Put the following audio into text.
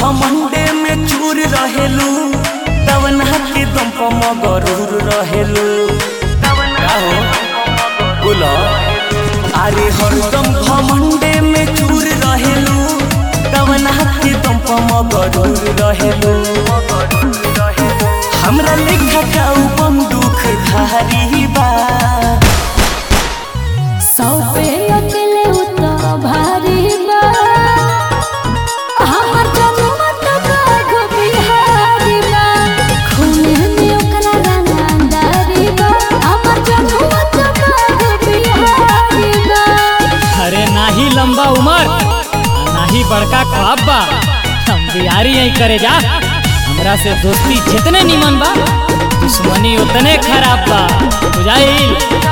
घमंडे में चूर रहेलू तवना के दम पर मगरूर रहेलू का हो बोलो अरे हरदम घमंडे में चूर रहेलू तवना के दम पर मगरूर रहेलू हमरा लेखा का बंदूक धारी बा सौ पे अकेले उतना भारी बा हमर जनुआ त बाघ बिहारी बा खूने में ओकरा रंगदारी बा हमर जनुआ त बाघ बिहारी बा अरे नाही लंबा उमर आ नाही बड़का ख्वाब बा हम बिहारी यही करे जा हमरा से दोस्ती जितने निमन बा दुश्मनी उतने खराब बा बुझाइल